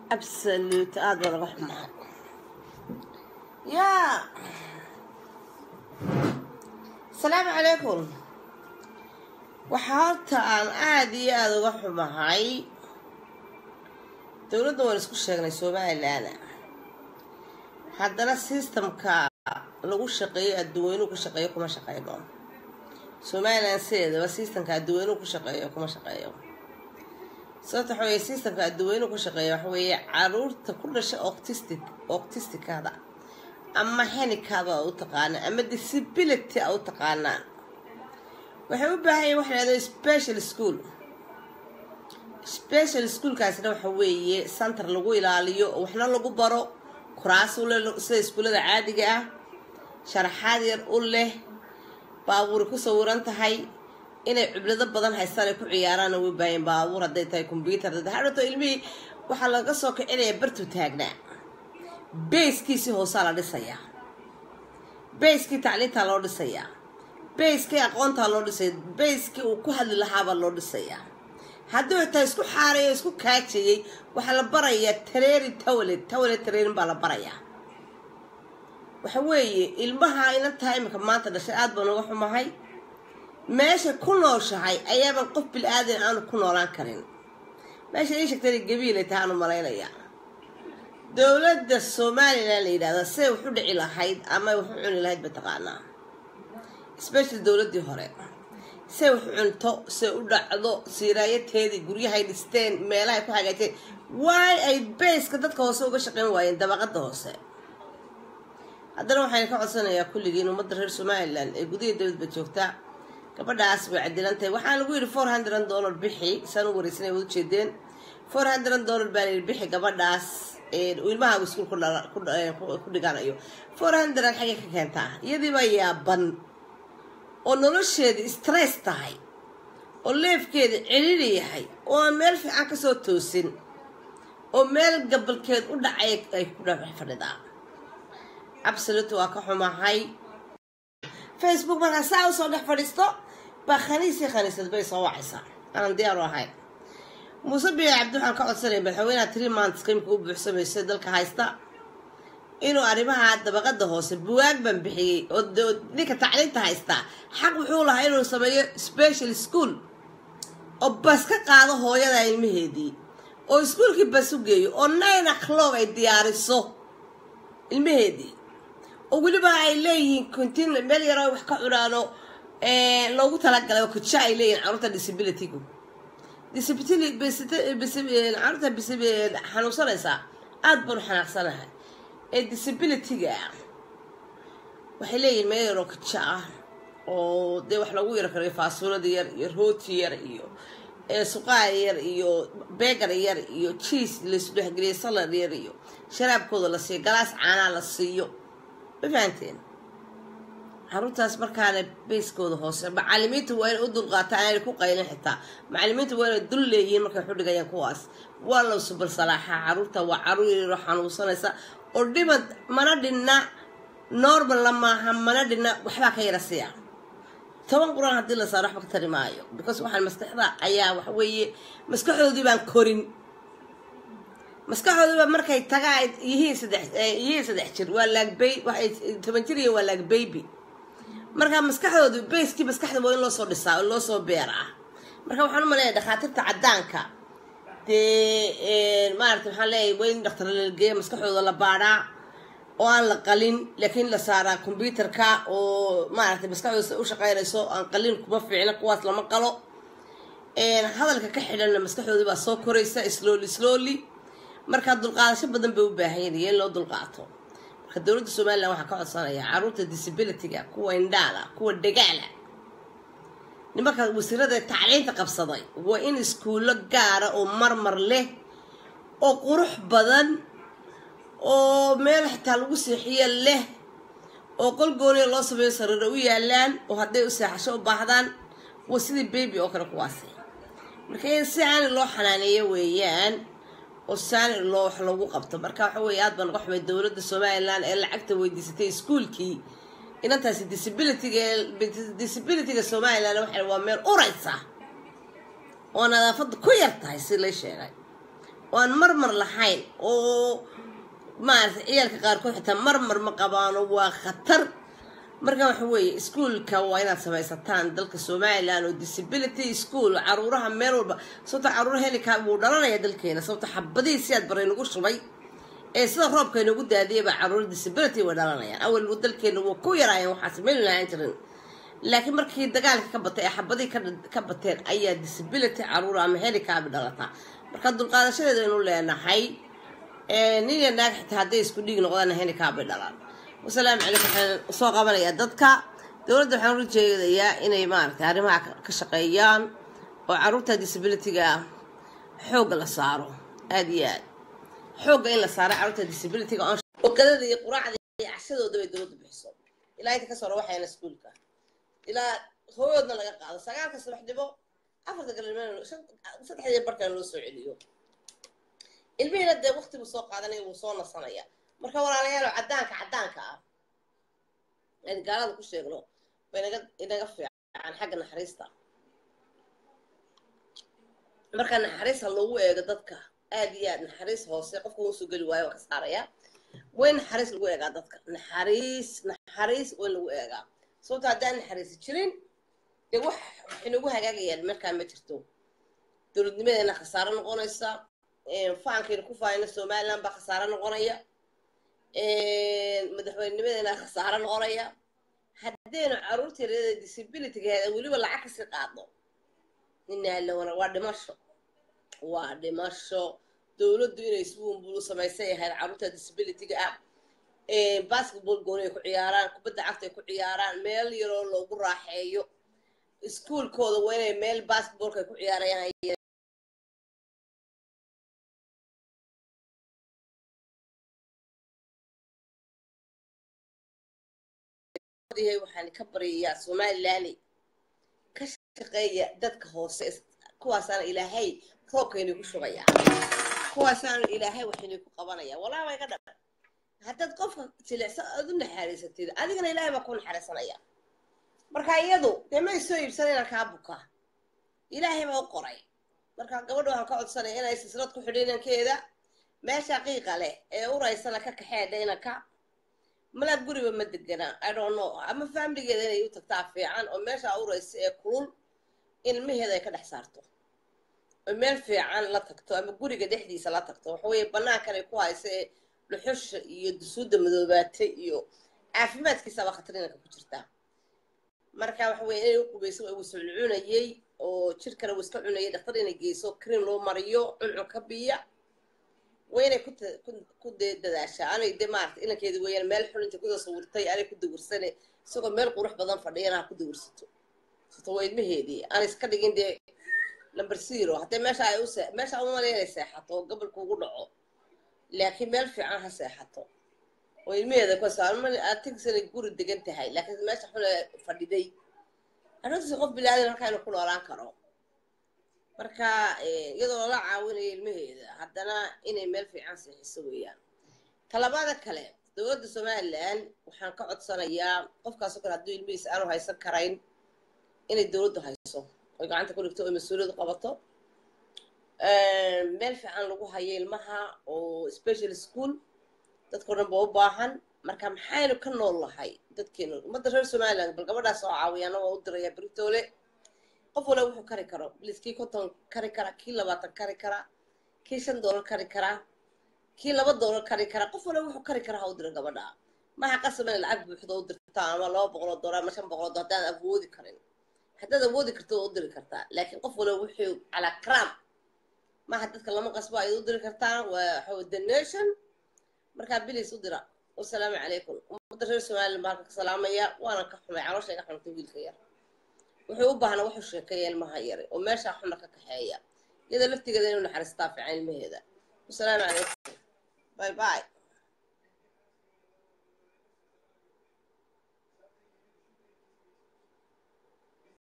absolute aada baa laga xumahay yaa asalaamu calaykum waxaa horta aan aada iyo aada uga xumahay dowladda waan isku sheegnay somalilan haddana systemka lagu shaqeeyo adduweynuhu ku shaqeeyo kuma shaqeyno somalilan sideedaba systemka adduweynuhu ku shaqeeyo kuma shaqeeyo sababta waxa weye systemka adduweynuhu ku shaqeeya waxa weeye caruurta ku dhasha octistic octisticada ama henikada a u taqaanaan ama disability a u taqaanaan waxay u baahan yahin waxa lahahdo special school special schoolkaasna waxa weeye center lagu ilaaliyo oo waxna lagu baro kuraas u leh sida iskuullada caadiga ah sharaxaad yar u leh baabuuri ku sawiran tahay inay ciblado badan haystaan ay ku ciyaaraan way baayeen baabuur hadday tahay combyuter hadhato ilmihii waxaa laga soo kicinaya bartuu taagnaa bayskiisii hoosaa la dhisayaa bayskii tacliintaa loo dhisayaa bayskii aqoontaa loo dhisaya bayskii uu ku hadli lahaabaa loo dhisayaa hadduu xitaa isku xaarayo isku kaajayay waxaa la barayaa tareeri tawaled tawaled tareerin baa la barayaa waxa weeye ilmaha ina tahay imika maanta dhashay aada baan uga xumahay meesha ku nooshahay ayaaban qof bil-aadan aanu ku noolaan karin meesha ii sheegtay gabiilay tahay aanu malaynayaa dowladda somalilan la yidhahda siday wax u dhici lahayd ama wax u cuni lahayd ba taqaanaa special dowladdii hore say wax cunto say u dhacdo siiraayateedii guryahay dhisteen meelahay ku hagaajeen waay ay bayska dadka hoose uga shaqeyn waayeen dabaqada hoose haddana waxayna ka codsanayaa kulligiin ummadda reer somalilan ee gudaha dowladba joogtaa gabadhaas bay cadilan tahay waxaa lagu yidhi four hundred dollar bixi saan u wareysanay wad ujeedeen four hundred dollar baa layidhi bixi gabadhaas ilmaha iskuul ku dhiganayo four hundred xagay ka keentaa iyadiiba yaaban oo nolosheedii stress tahay oo leefkeeda celili yahay oo aan meel fiican kasoo toosin oo meel gabalkeed u dhacay ay ku dha fadhidaa absolute waa ka xumahay facebook markaa saa usoo dhex fadhiisto baa khaniisii khaniisad bay soo wacaysaa aanan diyaar u ahayn muuse biya cabdi waxaan ka codsanaya madaxweynaha three months qimka u buuxsamaysa dalka haysta inuu arrimaha dabaqada hoose buwaag baan bixiyey oo ninka tacliinta haystaa xaq wuxuu lahaa inuu sameeyo special school oo bas ka qaado hooyada ilmaheedii oo iskuolkii bas u geeyo oo nine o'clock ay diyaariso ilmaheedii oo weliba ay leeyihiin contin meel yaroo wax ka cunaano loogu talagalay oo kuja ay leeyihin caruurta disabilitygu caruurta xanuunsanaysaa aada baan u xanaaqsanahay ee disabilityga waxay leeyihin meel yaroo kaja ah oo dee wax lagu yaro karayo faasulada yar iyo rooti yar iyo suqaar yar iyo begar yar iyo jiis laysu dhexgeliyay salad yar iyo sharaabkooda la siiyo galaas caanaa la siiyo ma fahanteen caruurtaas markaana bayskooda hoose macalimiinta waa inay u dulqaataan aanay ku qaylin xitaa macalimiinta waa inay dul leeyihiin markay xudhigayaan kuwaas waa la subal salaaxaa caruurta waa caruur yaroo xanuunsanaysa oo dhimad mana dhinna normalna maaha mana dhinna waxbaa ka yara siya toban qur-aan haddii la saaro waxba ka tari maayo because waxaan maskaxda ayaa waxa weeye maskaxdoodii baan korin maskaxdoodiiba markay tagaa yihiin saddex yihiin saddex jir waa laag bay waxay toban jir iyo waa laag baby marka maskaxdoodu bayskii maskaxda waa in loo soo dhisaa oo loo soo beer ah marka waxaan u maleeya dhakhaatiirta caddaanka dee maarata waxaan leeyahay waa in dhakhtar lalgeeya maskaxdooda la baadhaa oo aan la qalin laakiin la saaraa combyuterka oo maaragtay maskaxdooda u shaqeynayso aan qalin kuma fiicna kuwaas lama qalo hadalka ka xidhanna maskaxdoodii baa soo koraysa slowly slowly markaa dulqaadasho badan bay u baahan yihin in loo dulqaato marka dowladda somalilan waxaa ka codsanaya caruurta disabilityga kuwa indhaala kuwa dhagaala nimanka wasiirada tacliinta qabsaday waa in iskuullo gaara oo marmar leh oo qurux badan oo meel xitaa lagu seexiyo leh oo qol gooniya loo sameeyo sariiro u yaalaan oo hadday u seexasho u baahdaan waa sidii baby oo kale kuwaasi marka in si aani loo xanaaneeyo weeyaan oo saani loo wax lagu qabto marka waxa weeye aad baan uga xumay dowladda somalilan ee lacagta weydiisatay iskuolkii inantaasi disabilityga disabilityga somalilan waxa waa meel uraysa oo nadaafadda ku yar tahay si lay sheegay oo aan marmar lahayn oo maaragtay ciyaalka qaarkood xitaa marmar ma qabaano waa khatar marka waxa weeye iskuolka waa inaad samaysataan dalka somalilan oo disability school caruuraha meel walba sababta caruura helika wuu dhalanaya dalkeena sababta xabadihii siyaad baray nagu shubay ee sida roobka inagu daadiyaba caruura disability way dhalanayaan awal dalkeena waa ku yaraayeen waxaas meel lahaan jirin laakiin markii dagaalka ka batay ee xabadihii ka bateen ayaa disability caruura ama helikaabi dhalataa marka dulqaadashadeeda aynu leenahay nin iyo naag xitaa hadday isku dhiig noqdaan helikaabay dhalaan wasalaamu calaykum waxaan soo qabanayaa dadka dowladda waxaan ula jeedayaa inay maaragtay arrimaha ka shaqeeyaan oo caruurta disabilityga ah xoogga la saaro aada iyo aad xoogga in la saaro caruurta disabilityga ogadada iyo quraacda iyo cashadooda bay dowladda bixiso ilaa inta kasoo rawaxayana iskuulka ilaa hooyoodna laga qaado sagaalka subaxnimo afarta galabnimo saddexdii barkana loo soo celiyo ilmihiina dee wakti buu soo qaadanaya wuu soo nasanaya marka walaalayaalo caddaanka caddaanka ah aan gaalada ku sheegno ba inaga inaga fiican xagga naxariista marka naxariis ha loogu eego dadka aad iyo aad naxariis hoose qofka uu soo geli waayo waa ka saaraya way naxariis lagu eegaa dadka naxariis naxariis way lagu eegaa sababto haddaan naxariisi jirin dee wax waxay nagu hagaagayaan markaa ma jirto dowladnimadeena khasaaro noqonaysa faankayna ku faayna somaliland baa khasaaro noqonaya madaxweynimadeena khasaaro noqonaya haddaynu caruurta yaryada disabilitygeeda weliba lacag kasii qaadno ninaalwana waa dhimasho waa dhimasho dowladdu inay isbuunbulu samaysay ahayd caruurta disabilityga ah basketball gooni ay ku ciyaaraan kubadda cagta ay ku ciyaaraan meel yaroo loogu raaxeeyo iskuolkooda waa inay meel basketballka ay ku ciyaarayaan waxaan ka baryayaa somaliland ka shaqeeya dadka hoose kuwaasaana ilaahay roobkaynay ku shubaya kuwaasaana ilaahay waxaynay ku qabanaya walaa way ka dhaban haddaad qofka jilicsan aad u naxariisatid adigana ilaahay baa ku naxariisanaya marka iyadu dee may soo iibsan inaan kaa buka ilaahay baa u qoray marka gabadha waxaan ka codsanaya inay silsilad ku xidho inankeeda meesha qiiqa leh ee uraysana ka kaxeedha inanka mala guriba ma degana i don't know ama faamiligeeda inay u tagtaa fiican oo meesha uraysa ee kulul ilmaheeda ay ka dhex saarto oo meel fiican la tagto ama guriga dhexdiisa la tagto waxaweye banaankan ay ku haysa ee dhuxusha iyo dusuudda madoobaatay iyo caafimaadkiisaba khatarinanka ku jirtaa marka waxa weye inay u qubayso waa wasculcunayey oo jirkana uu iska cunayay dhaktar inay geyso cream loo mariyo cuncun ka biya waa inay ku dadaashaa anay de maarata inankeedi weeyaan meel xulinta kuda sawirtay anay ku dawirsane isagoo meel qurux badan fadhiyana ha ku dawirsato sato waa ilmaheedii aanay iska dhigin dee number zero haddee meesha ay u meesha umalay inay seexato oo gobolka ugu dhaco laakiin meel fiican ha seexato oo ilmaheeda kuatigsanay guri degan tahay laakiin meesha xune fadhiday arrintaasi qof bilaadan halkaa inuu ku noolaan karo marka iyadoo lala caawinayo ilmaheeda haddana inay meel fiican seexiso weeyaan talabaada kale dowladda somalilan waxaan ka codsanayaa qofkaasoo kale hadduu ilmihiisa aanu haysan karayn inay dowladdu hayso oy gacanta ku dhigto oy mas-uuliyadu qabato meel fiican lagu hayo ilmaha oo special school dadkao dhan ba u baahan marka maxaynu ka nool lahay dadkeenu ummadda reer somaliland bal gabadhaas oo caawiyaana waa u diraya britoole qof wala wuxuu kari karo bilis kii konton kari kara kii labaatan kari kara kii shan doolar kari karaa kii laba doolar kari karaa qof wala wuxuu kari karaa ha u dira gabadha maha qasaba inay lacag buuxdo u dirtaa ama laba boqoloo doolar ama shan boqoloo doolar haddaad awoodi karin haddaad awoodi karto waa u diri kartaa laakiin qof wala wuxuu calaa karaam maha dadka lama qasbo ayaad u diri kartaa waa waxaw the nation markaa bilis u dira wasalaamu calaykum ummadda reer somaliland baa halka ka salaamaya waana ka xumay caloosha iga xumtay wiilka yar wuxuu u baahnaa wuxuu sheekeeya ilmaha yare oo meeshaa xuna ka kaxeeya iyada laftigeeda inuu naxariistaa fiican ilmaheeda wasalaamu calaykum bye bye